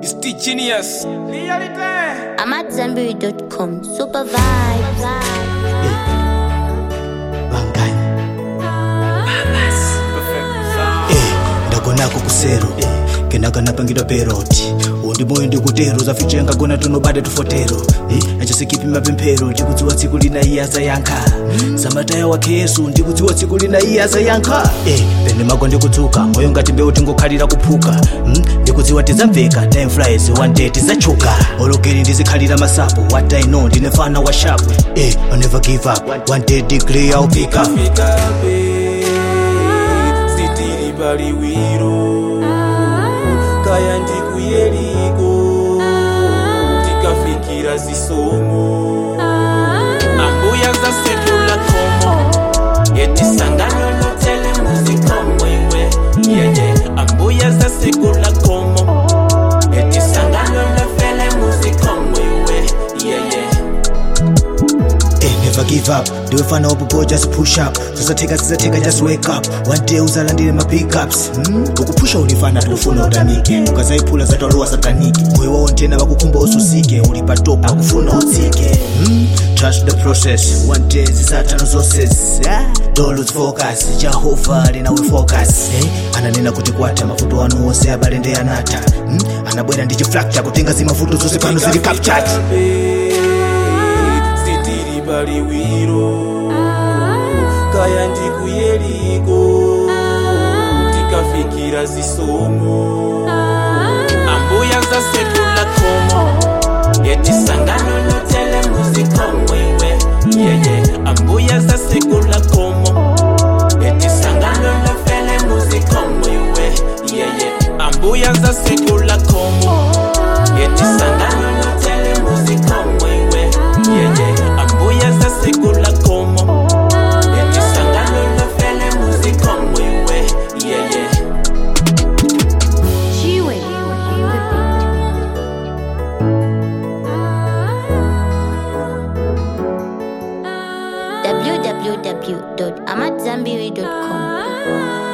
It's the genius. I'm at Zenberry.com. Super vibes. vangani Perfect sound. eh ndagonako kusero eh kenakanapangidwa peroti undi moyo ndikutero zaficho ngagona tunobada tufotero eh achisikipi mapemphero ndikudziwa tsiku lina iye azayankha samataya wake yesu ndikudziwa tsiku lina iye azayankha eh pene mako ndikudzuka moyo ngati mbewu tingokhalira kuphuka hmm? ndikudziwa tidzamveka time flies one day tidzachuka olokeri ndizikhalira masapo what i know ndine fana wa sharp eh i never give up one day degree i'll pick up Fikabe, sitiri baliwiro kaya ndikuyeliko tikafikira zisomo ambuya za sekula komo yetisangano lotele muzikomo iwe yeye ambuya za sekula komo yetisangano lofele muzikomo iwe yeye Eh, never give up ndiwefana wapopo just push up zizatheka zizatheka just wake up one day uzalandile ma pickups hmm? ukuphusha ulifana tikufuna utanike ukazayiphula zatwalowa sataniki moyo wawo ntena vakukhumba ususike uli patop akufuna utsike hmm? trust the process one day zizathano zose dolo focus jehova linawe focus eh? ananena kuti kwatha mavuto anu onse abalende anatha hmm? anabwera ndi chiflakcha kutenga zimavuto zonse pano zili captured sitiri baliwiro kaya ndikuyeliko tikafikira zisomo ambuya za sekula komo yetisangano lotele muzikomo iwe yeye ambuya za sekula komo yetisangano lofele muzikomo iwe yeye ambuya za sekula komo yetisangano lotele muzikomo iwe yeye ambuya za sekula komo yetisangano lofele muzikomo iwe yeye G-Way. www.amatzambiri.com.